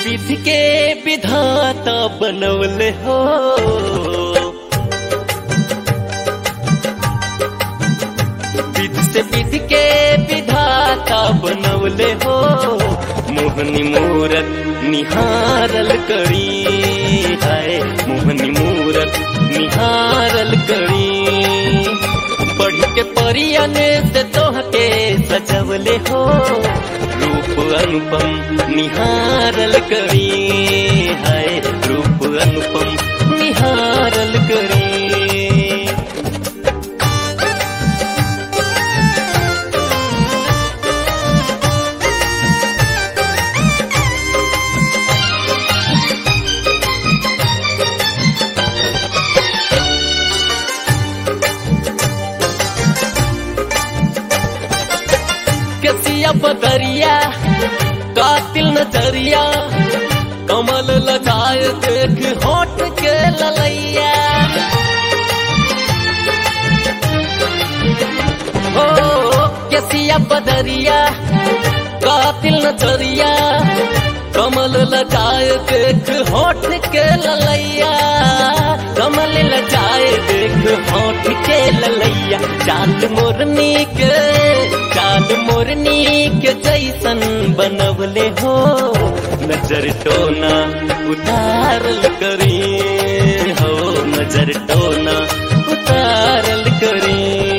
विधि के विधाता बनवले हो विधि से विधि के विधाता बनवले हो मोहनी मूरत निहारल करी है मोहनी मूरत निहारल करी पढ़ के परियन से तोहके सजवले हो रूप अनुपम निहारल करी है रूप अनुपम निहारल करी कसिया बदरिया कातिल नजरिया कमल लगाए देख होठ के ललैया हो कसिया बदरिया कातिल नजरिया कमल लगाए देख होठ के ललैया कमल लगाए देख होठ के ललैया चांद मोरनी के चांद मोरनी के जैसन बनवले हो नजर टोना उतारल करी हो नजर टोना उतारल करी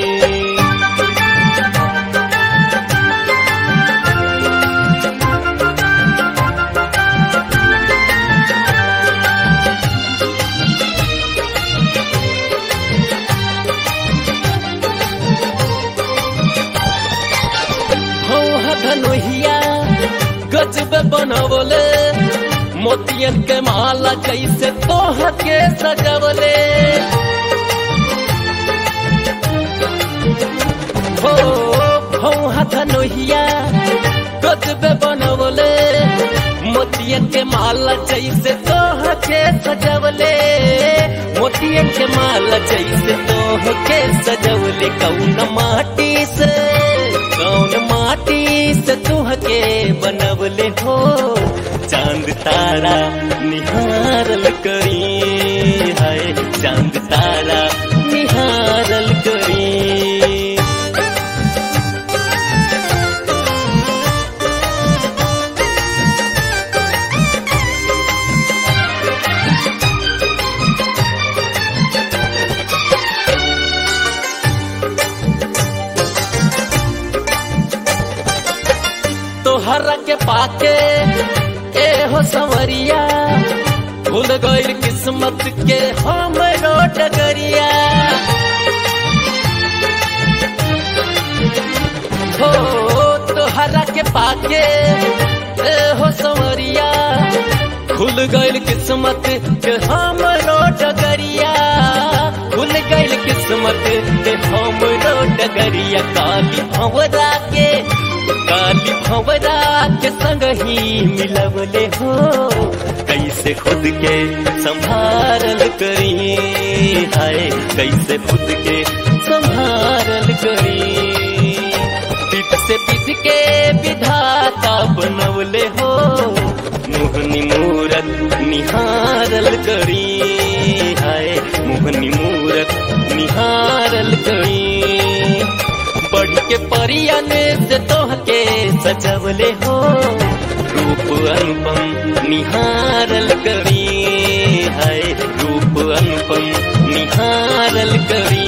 हो धनुहिया गजब बनवले मोतियन के माला जैसे तोह के सजवले हो हो धनुहिया गजब बनवले मोतियन के माला जैसे तोह के सजवले मोतियन के माला जैसे तोह के सजवले कौन माटी से कौन माटी से तुहके बनवले हो चांद तारा निहारल करी है चांद तारा निहारल करी तोहरा के पाके ए हो संवरिया भूल गईल किस्मत के हमरो डगरिया हो तोहरा के पाके ए हो संवरिया खुल गईल किस्मत के हमरो डगरिया खुल गईल किस्मत के हमरो डगरिया काली भंवरा के काली भंवरा के संग ही मिलवले हो कैसे खुद के संभारल करी हाय कैसे खुद के संभारल करी पिट से पिट के विधाता बनवले हो मोहनी मूरत निहारल करी हाय मोहनी मूरत निहारल करी बढ़ के परियन से तोहके सजवले हो रूप अनुपम निहारल करी है रूप अनुपम निहारल करी